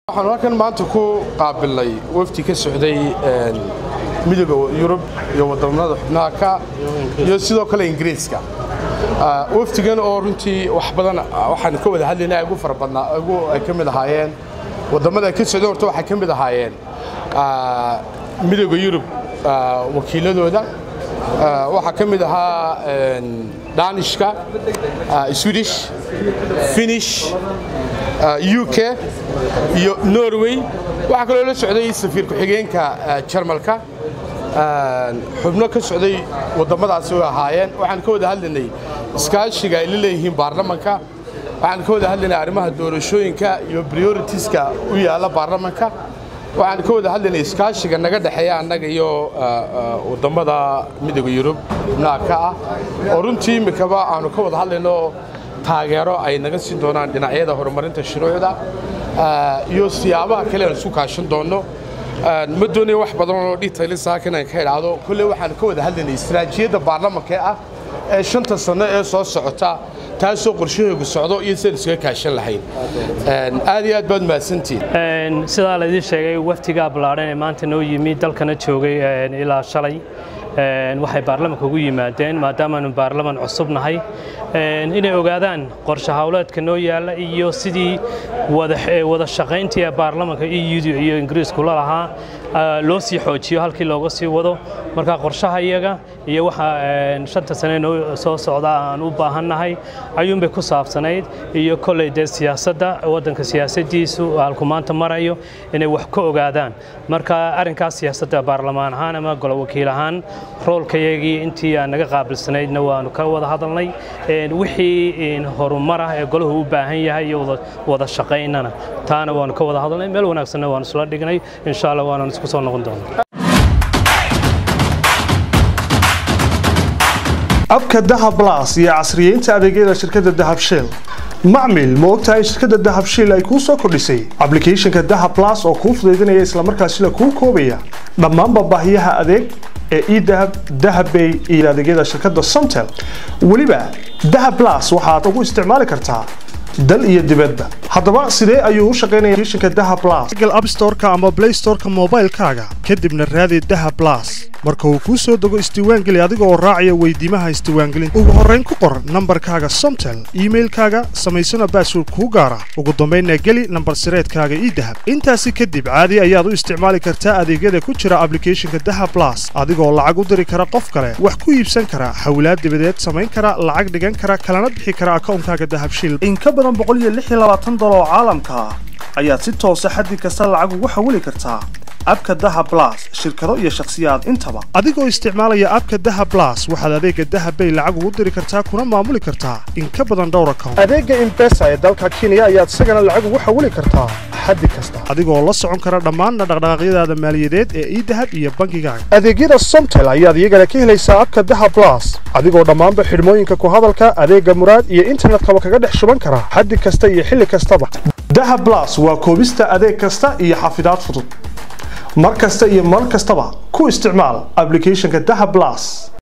waxaan halkan maanta ku qaabilnay wafdi ka socday midooda yurub iyo wadamada xubnaha ka iyo sidoo kale ingiriiska wafdigan oo runtii wax badan waxaan ka wada hadlaynaa ugu fara badnaa ugu ay ka mid ahaayeen wadamada ay ka socdeen horta waxay ka mid ahaayeen midooda yurub wakiiladooda waxaa ka mid ahaa danishka swedish finish u k iyo norway waxaa kaloo la socday safiir ku-xigeenka jarmalka xubno ka socday waddamadaasi way ahaayeen waxaan ka wada hadlaynay iskaashiga ay la leeyihiin baarlamanka waxaan ka wada hadlaynay arrimaha doorashooyinka iyo prioritiska u yaalla baarlamanka waxaan ka wada hadlaynay iskaashiga naga dhexeeya annaga iyo wadammada midooda yurub xubnaha ka ah oo runtii imikaba aanu ka wada hadlayno taageero ay naga siin doonaan dhinacyada horumarinta shuruucda iyo siyaabaha kale aan isu kaashan doonno ma doonayo wax badan oo detailin saakan aan ka idhaahdo kolley waxaan ka wada hadlaynay istaraatiijiyadda baarlamanka ah ee shanta sanno ee soo socota taasoo qorshaheegu socdo iyo sidaan isuga kaashan lahayn aad iyo aad baad mahadsantihin sidaa laydin sheegay waftigaa ballaadhan ee maanta noo yimi dalkana joogay ilaa shalay waxay baarlamanka ugu yimaadeen maadaamaanu baarlaman cusub nahay inay ogaadaan qorshe hawleedka noo yaalla iyo sidii wada shaqayntii ee baarlamanka eu iyo ingiriisku la lahaa loo sii xoojiyo halkii looga sii wado marka qorshaha iyaga iyo waxa shanta sane noo soo socda aan u baahannahay ayuunbay ku saabsanayd iyo kolley dee siyaasadda waddanka siyaasaddiisu halku maanta marayo inay wax ka ogaadaan marka arrinkaas siyaasadda baarlamaan ahaan ama golo wakiil ahaan roolkayagii intii aan naga qaabilsanaydna waanu ka wada hadalnay wixii horumar ah ee golahu u baahan yahay iyo wada shaqaynana taana waanu ka wada hadalnay meel wanaagsanna waanu isla dhignay insha allah waanaan isku soo noqon doonaa abka dahab blas iyo casriyeynta adeegyada shirkadda dahab shell macmil ma ogtahay in shirkadda dahab shell ay kuu soo kordhisay ablicathonka dahab blas oo kuu fudaydinaya islamarkaasina kuu koobaya dhammaanba baahiyaha adeeg ee edahab dahabbay iyo adeegyada shirkadda somtel weliba dahab blas waxaad ugu isticmaali kartaa dal iyo dibadba haddaba sidee ayuu u shaqaynaya applicationka dahab blas google app store-ka ama play store-ka moobaylkaaga kadibna raadi dahab blas marka uu kuu soo dego isdiiwaangeli adiga oo raacaya weydiimaha isdiiwaangelinta ugu horrayn ku qor nambarkaaga somtel iimailkaaga samaysana baasword kuu gaara ugu dambaynna geli nambar sireedkaaga idahab intaasi kadib caadi ayaad u isticmaali kartaa adeegyada ku jira ablicathonka dahab blas adigoo lacag u diri kara qof kale wax ku iibsan kara xawlaad dibadeed samayn kara lacag dhigan kara kalana bixi kara akawnkaaga dahabshil oo caalamka ah ayaad si toosa xaddi kasta lacag ugu xawili kartaa abka daha blas shirkado iyo shakhsiyaad intaba adigoo isticmaalaya abka daha blas waxaad adeega dahabbay lacag ugu diri kartaa kuna maamuli kartaa in ka badan dhowr account adeega imbesa ee dalka kenya ayaad isagana lacag ugu xawili kartaa xaddi kasta adigoo la socon kara dhammaanna dhaqdhaqaaqyadaada maaliyadeed ee idahab iyo bankigaaga adeegyada somtel ayaad iyagana ka helaysaa abka daha blas adigoo dhammaanba xidhmooyinka ku hadalka adeega muraad iyo internetkaba kaga dhex shuban kara xaddi kasta iyo xilli kastaba dahab blas waa koobista adeeg kasta iyo xafidaad fudud mar kasta iyo mar kastaba ku isticmaal ablicathonka dahab blas